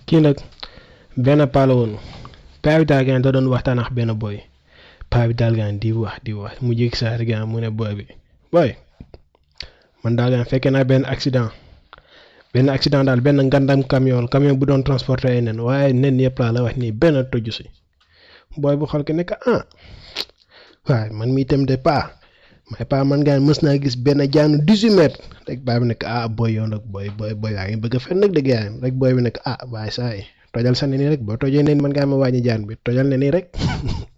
kii nag benn paa la woon paa bi daal gaan da doon waxtaan ak benn boy paa bi daal gaan di wax di wax mu jékki saa rek gaan mu ne boy bi boy man daal gaan fekkee naa benn accident benn accident daal benn ngandam camion camion bu doon transporter ay nen waaye nen yëpp laa la wax nii benn toju si booy bu xool ke nekk ah waaye man mi itam de paa may paa man gaan mës naa gis benn jaanu 18 mètres rek baa bi nekk ah booy yow nag booy booy booy yaa ngi bëgg a fen nag dëgg yaa rek booy bi nekk ah waaye saa yi tojal sa nen yi rek boo tojee nen man ngaa ma wàññi jaan bi tojal nen yi rek